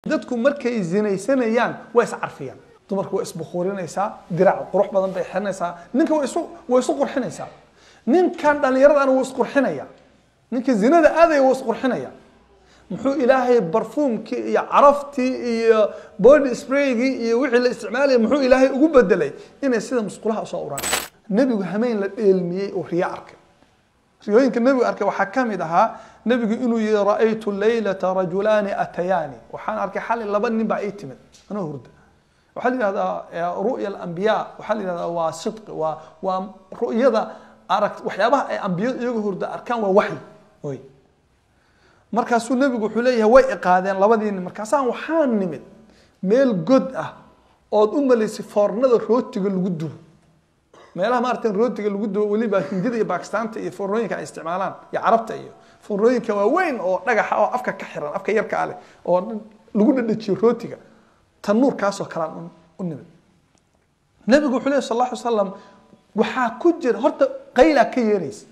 dadku markay zinaysanayaan waa iscarfiyaan dumarku waa isbukhuurinaysaa dirac qurux badan bay xiranaysaa ninka waa isu waa isu qurxinaysaa ninkan dhallinyaradana wuu isqurxinaya ninka zinada aadaya wuu isqurxinaya muxuu ilaahay barfuumkii iyo caraftii iyo body spraygii iyo wixii la isticmaalaya muxuu ilaahay ugu bedelay inay sida musqulaha usoo uraan nebigu hameen la dheelmiyey oo riyo arkay riyooyinka nebigu arkay waxaa ka mid ahaa nebigu inuu yihi ra'aytu laylata rajulaani atayaani waxaan arkay xali laba nin baa ii timid anoo hurda waxaa la yihahdaa ru'ya alambiyaa waxaa la yihahdaa waa sidqi waa waa ru'yada arag waxyaabaha ay ambiyadu iyagoo hurda arkaan waa waxyi oy markaasuu nebigu wuxuu leeyahay way iqaadeen labadii nin markaasaan waxaan nimid meel god ah ood u malaysay foornada rootiga lagu dubo meelaha maarata rootiga lagu dubo weliba hindida iyo bakistaanta iyo foornooyinka ay isticmaalaan iyo carabta iyo foornooyinka waaweyn oo dhagaxa oo afka ka xiran afka yarka ale oo lagu dhadhajiyo rootiga tanuurkaasoo kalaan u nimid nebigu wuxuu lehy sal alla alay slam waxaa ku jira horta qaylaa ka yeeraysa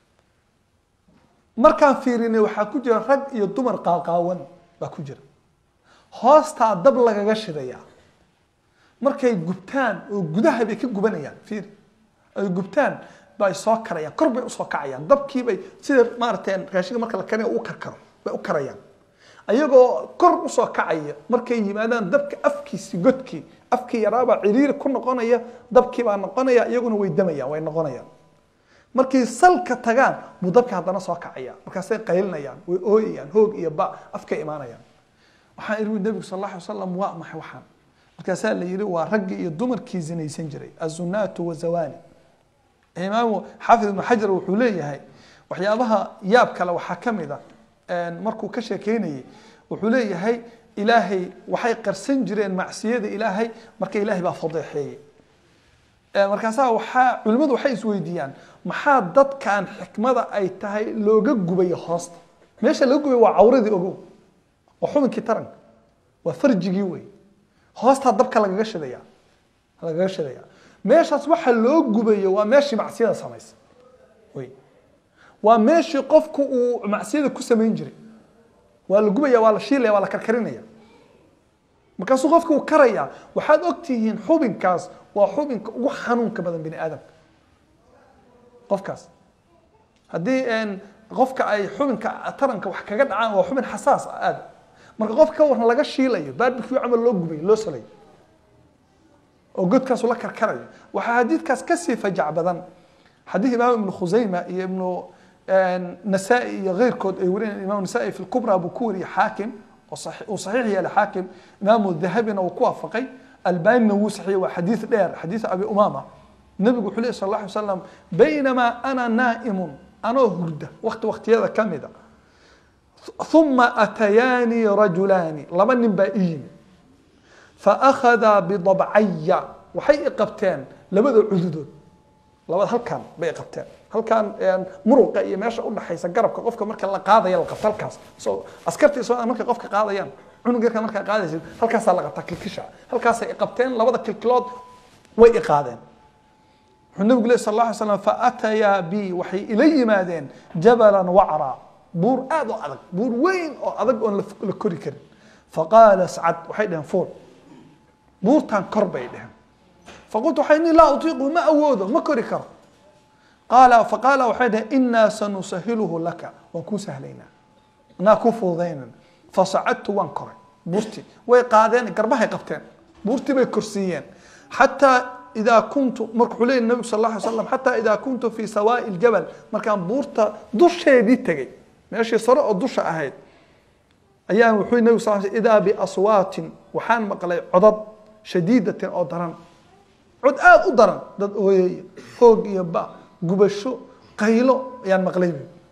markaan fiirinay waxaa ku jira rag iyo dumar qaaqaawan baa ku jira hoostaa dab lagaga shidayaa markay gubtaan oo gudaha bay ka gubanayaan fiiri ay gubtaan bay soo karayaan kor bay usoo kacayaan dabkiibay sida maarata raashinka marka la karinayo u karkaro bay u karayaan ayagoo kor usoo kacaya markay yimaadaan dabka afkiisi godkii afkii yaraabaa ciriiri ku noqonaya dabkii baa noqonaya iyaguna way damayaan way noqonayaan markay salka tagaan buu dabka haddana soo kacaya markaasay qaylinayaan way ooyayaan hoog iyo ba afkay imaanayaan waxaan iri nebigu sal alla alay wasalam waa maxay waxaan markaasaa la yihi waa raggii iyo dumarkii zinaysan jiray azunaatu wazawani imaamu xaafid ibnu xajar wuxuu leeyahay waxyaabaha yaab kale waxaa ka mid a markuu ka sheekeynayay wuxuu leeyahay ilaahay waxay qarsan jireen macsiyada ilaahay marka ilaahay baa fadeexeeyey markaasaa waxaa culimmadu waxay isweydiiyaan maxaa dadkan xikmada ay tahay looga gubayo hoosta meesha laga gubay waa cawradii ogow waa xubinkii taranka waa farjigii wey hoostaa dabka lagaga shidaya lagaga shidaya meeshaas waxa loo gubayo waa meeshii macsiyada samaysa wey waa meeshii qofku uu macsiyada ku samayn jiray waa la gubaya waa la shiilaya waa la karkarinaya markaasuu qofka uu karaya waxaad ogtihiin xubinkaas waa xubinka ugu xanuunka badan bini aadamka qofkaas haddii qofka ay xubinka taranka wax kaga dhacaan waa xubin xasaas ah aada marka qofka ka waran laga shiilayo barbecue camal loo gubayo loo salayo oo godkaasu la karkarayo waxaa xadiidkaas kasii fajac badan xadiid imaam ibnu khusayma iyo ibnu nasaa-i iyo keyrkood ay warinayan imam nasaa-i fi lkubra buu ku wariyey xaakim uu saxiix yeelay xaakim imaamu dahabina uu ku waafaqay albanina wuu saxiixay waa xadiid dheer xadiid abi umama nabigu wuxuu lehy sal alla alay slam baynamaa ana naa'imun anoo hurda wakti waktiyada ka mida uma atayaanii rajulaani laba nin baa ii yimi faakhadaa bidabcaya waxay i qabteen labada cududood labada halkan bay qabteen halkan muruqa iyo meesha udhaxaysa garabka qofka marka la qaadaya la qabto halkaas so askartii soo markay qofka qaadayaan cunug yarka markaa qaadaysid halkaasaa la qabtaa kilkisha halkaasay i qabteen labada kilkilood way i qaadeen wuxuu nabigu leh sal alla alay slam faatayaa bi waxay ila yimaadeen jabalan wacraa buur aada u adag buur weyn oo adag oon la kori karin faqaala sacad waxay dheheen fuul buurtan kor bay dheheen faqultu waxay nii laa utiiqu ma awoodo ma kori karo qaala faqaala waxay dheheen inaa sanusahiluhu laka waan kuu sahlaynaa anaa kuu fududaynana fasacadtu waan koray buurtii way qaadeen garbahay qabteen buurtii bay korsiiyeen xataa idaa kuntu marka wuxuu leeyay nabigu sal alla alay slam xataa idaa kuntu fii sawaa'i ljabal markaan buurta dusheedii tegey meeshii sare oo dusha ahayd ayaan wuxuu nabigu sal sl idaa biaswaatin waxaan maqlay codad shadiidatin oo daran cod aada u daran dad ooyaya hoog iyo ba gubasho qaylo ayaan maqlay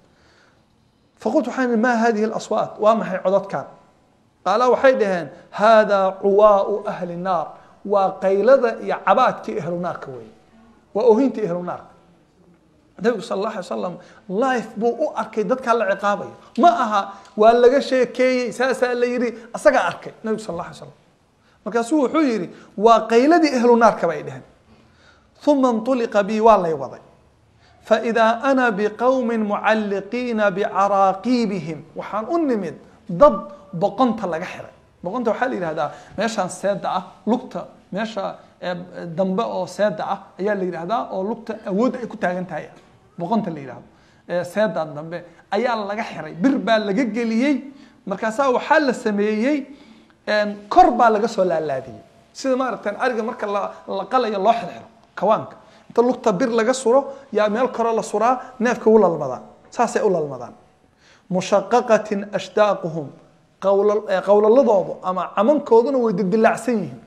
faqultu waxaan ihi maa hadihi alaswaat waa maxay codadkan qaala waxay dhaheen haadaa cuwaau ahli naar waa qaylada iyo cabaadkii ahlu naarka wey waa oohintii ahlu naarka nabigu sal alla alay wasalam life buu u arkay dadkaa la ciqaabayo ma aha waa laga sheekeeyey saasaa la yidhi asagaa arkay nabigu sal alla alay slam markaasuu wuxuu yidhi waa qayladii ahlu naarka bay dheheen uma nطuliqa bi waa lay waday faidaa ana biqowmi mucalliqiina bicaraaqiibihim waxaan u nimid dad boqonta laga xiray boqonta waxaa la yidhahdaa meeshaan seeda ah lugta meesha dambe oo seeda ah ayaa la yidhahdaa oo lugta awoodda ay ku taagan tahay boqonta la yidhahdo seedan dambe ayaa laga xiray bir baa laga geliyey markaasaa waxaa la sameeyey kor baa laga soo laalaadiyey sida maaragtaan ariga marka la qalayo loo xirxiro kawaanka inta lugta bir laga suro yaa meel kore la suraa neefka u lalmadaan saasay u lalmadaan mushaqaqatin ashdaaquhum qowlaladoodu ama camankooduna way dildilaacsan yihiin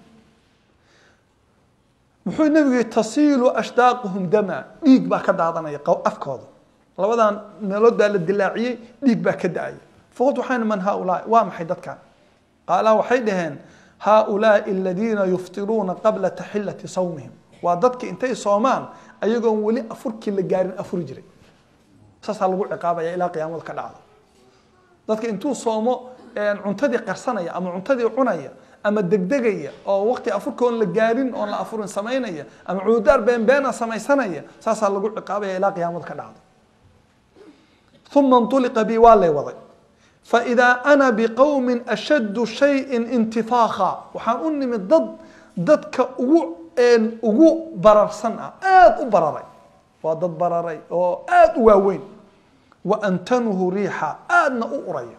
muxuu nebigu yihi tasiilu ashdaaquhum dama dhiig baa ka daadanaya afkooda labadan meelood baa la dilaaciyey dhiig baa ka da-aya faqult waxaan man haaulaai waa maxay dadkan qaala waxay dhaheen haaulaai aladiina yuftiruuna qabla taxillati sawmihim waa dadki intay soomaan ayagoon weli afurkii la gaarin afuri jiray saasaa lagu ciqaabaya ilaa qiyaamada ka dhacdo dadka intuu soomo cuntadii qarsanaya ama cuntadii cunaya ama degdegaya oo waqti afurka oon la gaarin oon la afurin samaynaya ama cududaar beenbeena samaysanaya saasaa lagu ciqaabaya ilaa qiyaamada ka dhacdo uma انطuliqa bi waa lay waday faidaa ana biqowmi ashaddu shayin intifaaka waxaan u nimid dad dadka ugu ugu bararsan ah aada u bararay waa dad bararay oo aada u waaweyn wa antanuhu riixa aadna u uraya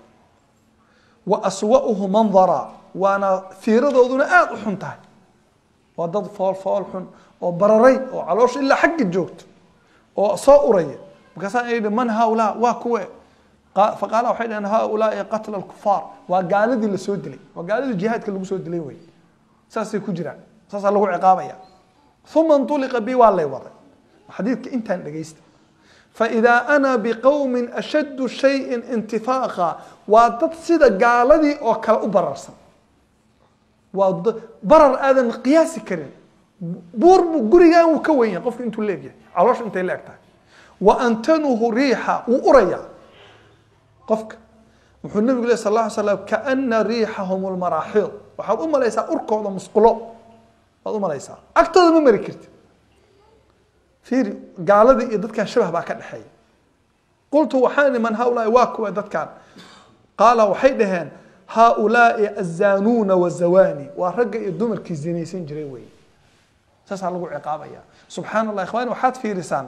wa aswa'uhu mandara waana fiiradooduna aada u xun tahay waa dad fool fool xun oo bararay oo caloosha ilaa xagga joogto oo soo uraya markaasaa yidhi man haaulaa waa kuwe faqaala waxay dhaheen haaulaai qatla alkufaar waa gaaladii lasoo dilay waa gaaladii jihaadka lagu soo dilay wey saasay ku jiraan saasaa lagu ciqaabaya uma انطuliqa bi waa lay waday xadiidka intaan dhegaysta faidaa ana biqowmin ashaddu shayin intifaaqa waa dad sida gaaladii oo kale u bararsan waa barar aadan qiyaasi karin buur bu gurigaan wuu ka wen yahay qofka intuu leegyahay caloosha intay la eg tahay wa antanuhu riixa wuu urayaa qofka wuxuu nabigu leh sal lla ly slam kaana riixahum lmaraaxiid waxaad u malaysaa urkooda musqulo waad u malaysaa agtooda ma mari karti fiiri gaaladii iyo dadkan shabah baa ka dhexeeya qultu waxaan man haaulaai waa kuwa dadkan qaala waxay dhaheen haaulaai azaanuuna wazawani waa ragga iyo dumarkii zinaysan jiray wey saasaa lagu ciqaabaya subxaan allah ikhwani waxaad fiirisaan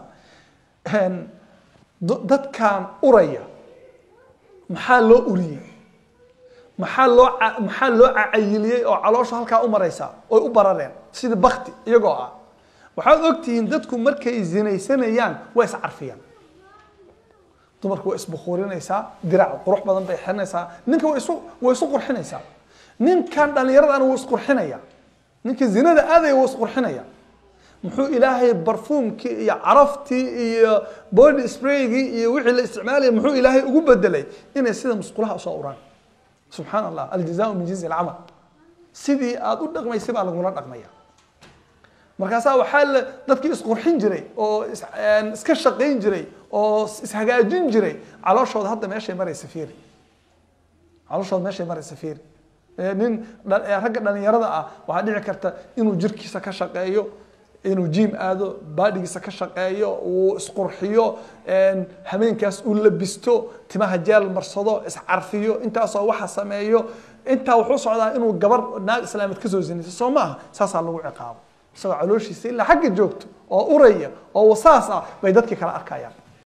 dadkan uraya maxaa loo uriyey maxaa loo maxaa loo cacayiliyey oo caloosha halkaa u maraysa oy u barareen sida bakti iyagoo ah waxaad ogtihiin dadku markay zinaysanayaan waa iscarfiyaan dumarku waa isbukuurinaysaa dirac qurux badan bay xirinaysaa ninka wa isu way isu qurxinaysaa ninkan dhallinyaradana wuu isqurxinaya ninka zinada aadaya wuu isqurxinaya muxuu ilaahay barfuumkii iyo caraftii iyo body spraygii iyo wixii la isticmaalaya muxuu ilaahay ugu bedelay inay sida musqulaha usoo uraan subxaan allah aljazaau min jinsi alcamal sidii aada u dhaqmaysay baa lagula dhaqmaya markaasaa waxaa la dadkii isqurxin jiray oo iska shaqayn jiray oo ishagaajin jiray calooshooda hadda meeshay maraysa fiiri calooshooda meeshay maraysa fiiri nin ragga dhalinyarada ah waxaa dhici karta inuu jirkiisa ka shaqeeyo inuu jiim aado baadhigiisa ka shaqeeyo uu isqurxiyo hameenkaas uu labisto timaha jeel marsado iscarfiyo intaasoo waxa sameeyo intaa wuxuu socdaa inuu gabar naag islaameed kasoo zinayso soo maaha saasaa lagu ciqaabo isagoo calooshiisa ilaa xagga joogto oo uraya oo wasaas ah bay dadkii kala arkayaan